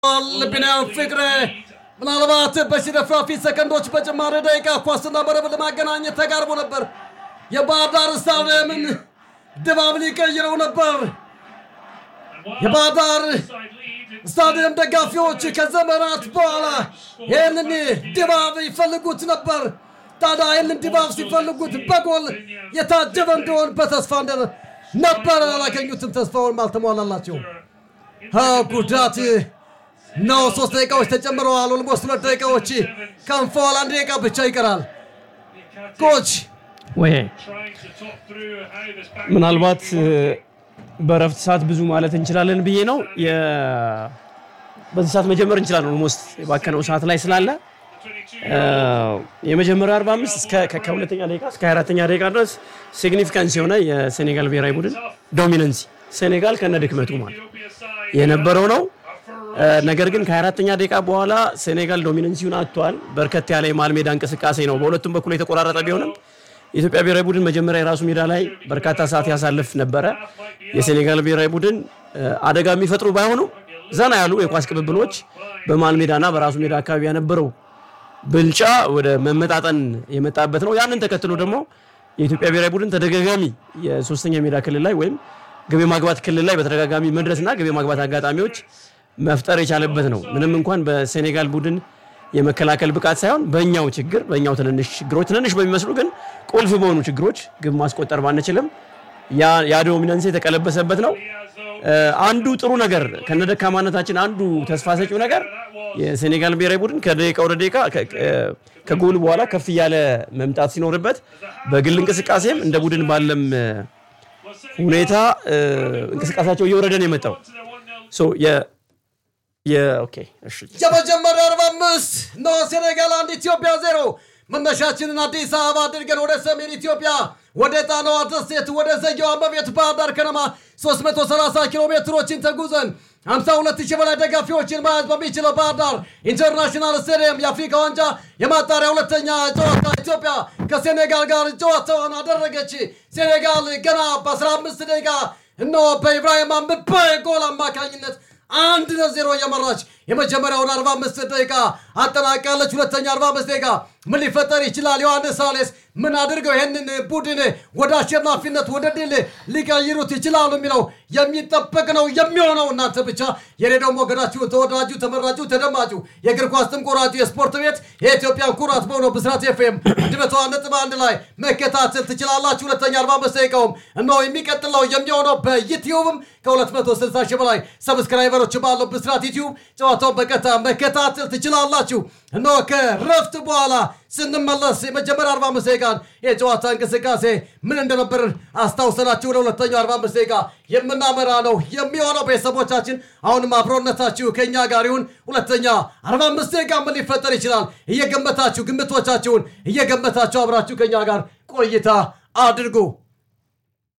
ቢንያም ፍቅሬ ምናልባት በሽረፍራፊ ሰከንዶች በጭማሪ ደቂቃ ኳስና መረብ ለማገናኘት ተቃርቦ ነበር። የባህር ዳር ስታዲየምን ድባብ ሊቀይረው ነበር። የባህር ዳር ስታዲየም ደጋፊዎች ከዘመናት በኋላ ይህንን ድባብ ይፈልጉት ነበር። ታዲያ ይህንን ድባብ ሲፈልጉት በጎል የታጀበ እንደሆን በተስፋ እንደ ነበር አላገኙትም። ተስፋውን አልተሟላላቸው ጉዳት ነው። ሶስት ደቂቃዎች ተጨምረዋል። ኦልሞስት ሁለት ደቂቃዎች ከንፈዋል። አንድ ደቂቃ ብቻ ይቀራል። ኮች ወይ ምናልባት በረፍት ሰዓት ብዙ ማለት እንችላለን ብዬ ነው። በዚህ ሰዓት መጀመር እንችላለን። ኦልሞስት የባከነው ሰዓት ላይ ስላለ የመጀመሪያው 45 እስከ ከሁለተኛ ደቂቃ እስከ 24ተኛ ደቂቃ ድረስ ሲግኒፊካንስ የሆነ የሴኔጋል ብሔራዊ ቡድን ዶሚነንሲ ሴኔጋል ከነ ድክመቱ ማለት የነበረው ነው። ነገር ግን ከ24ተኛ ደቂቃ በኋላ ሴኔጋል ዶሚነንሲውን አጥቷል። በርከት ያለ የመሃል ሜዳ እንቅስቃሴ ነው በሁለቱም በኩል የተቆራረጠ ቢሆንም የኢትዮጵያ ብሔራዊ ቡድን መጀመሪያ የራሱ ሜዳ ላይ በርካታ ሰዓት ያሳልፍ ነበረ። የሴኔጋል ብሔራዊ ቡድን አደጋ የሚፈጥሩ ባይሆኑ ዘና ያሉ የኳስ ቅብብሎች በመሃል ሜዳና በራሱ ሜዳ አካባቢ የነበረው ብልጫ ወደ መመጣጠን የመጣበት ነው። ያንን ተከትሎ ደግሞ የኢትዮጵያ ብሔራዊ ቡድን ተደጋጋሚ የሶስተኛ ሜዳ ክልል ላይ ወይም ግብ ማግባት ክልል ላይ በተደጋጋሚ መድረስና ግብ ማግባት አጋጣሚዎች መፍጠር የቻለበት ነው። ምንም እንኳን በሴኔጋል ቡድን የመከላከል ብቃት ሳይሆን በእኛው ችግር በእኛው ትንንሽ ችግሮች ትንንሽ በሚመስሉ ግን ቁልፍ በሆኑ ችግሮች ግብ ማስቆጠር ባንችልም ያ ዶሚናንስ የተቀለበሰበት ነው። አንዱ ጥሩ ነገር ከነደካማነታችን አንዱ ተስፋ ሰጪው ነገር የሴኔጋል ብሔራዊ ቡድን ከደቂቃ ወደ ደቂቃ ከጎል በኋላ ከፍ እያለ መምጣት ሲኖርበት በግል እንቅስቃሴም እንደ ቡድን ባለም ሁኔታ እንቅስቃሴያቸው እየወረደ ነው የመጣው። የመጀመሪያ 45 ነው ሴኔጋል አንድ ኢትዮጵያ ዜሮ። መነሻችንን አዲስ አበባ አድርገን ወደ ሰሜን ኢትዮጵያ ወደ ጣናዋ ደሴት ወደ ዘጌዋ እመቤት ባህር ዳር ከነማ 330 ኪሎ ሜትሮችን ተጉዘን 52 ሺህ በላይ ደጋፊዎችን መያዝ በሚችለው ባህር ዳር ኢንተርናሽናል ስቴዲየም የአፍሪካ ዋንጫ የማጣሪያ ሁለተኛ ጨዋታ ኢትዮጵያ ከሴኔጋል ጋር ጨዋታዋን አደረገች። ሴኔጋል ገና በ15 ደቂቃ እነሆ በኢብራሂም አምበ ጎል አማካኝነት አንድ ለዜሮ እየመራች የመጀመሪያውን 45 ደቂቃ አጠናቃለች። ሁለተኛ 45 ደቂቃ ምን ሊፈጠር ይችላል? ዮሐንስ ሳሌስ ምን አድርገው ይህንን ቡድን ወደ አሸናፊነት ወደ ድል ሊቀይሩት ይችላሉ የሚለው የሚጠበቅ ነው የሚሆነው። እናንተ ብቻ የሬዲዮ ሞገዳችሁ ተወዳጁ፣ ተመራጩ፣ ተደማጩ የእግር ኳስ ጥንቆራጩ የስፖርት ቤት የኢትዮጵያን ኩራት በሆነው ብስራት ኤፍኤም ድበቷ ነጥብ አንድ ላይ መከታተል ትችላላችሁ። ሁለተኛ 45 ደቂቃውም እነሆ የሚቀጥለው የሚሆነው በዩትዩብም ከ260 ሺህ በላይ ሰብስክራይበሮች ባለው ብስራት ዩትዩብ ጨዋታውን በቀጥታ መከታተል ትችላላችሁ። እነሆ ከረፍት በኋላ ስንመለስ የመጀመሪያ 45 ደቂቃን የጨዋታ እንቅስቃሴ ምን እንደነበር አስታውሰናችሁ ወደ ሁለተኛው 45 ደቂቃ የምናመራ ነው የሚሆነው። ቤተሰቦቻችን አሁንም አብሮነታችሁ ከእኛ ጋር ይሁን። ሁለተኛ 45 ደቂቃ ምን ሊፈጠር ይችላል እየገመታችሁ ግምቶቻችሁን እየገመታችሁ አብራችሁ ከእኛ ጋር ቆይታ አድርጉ።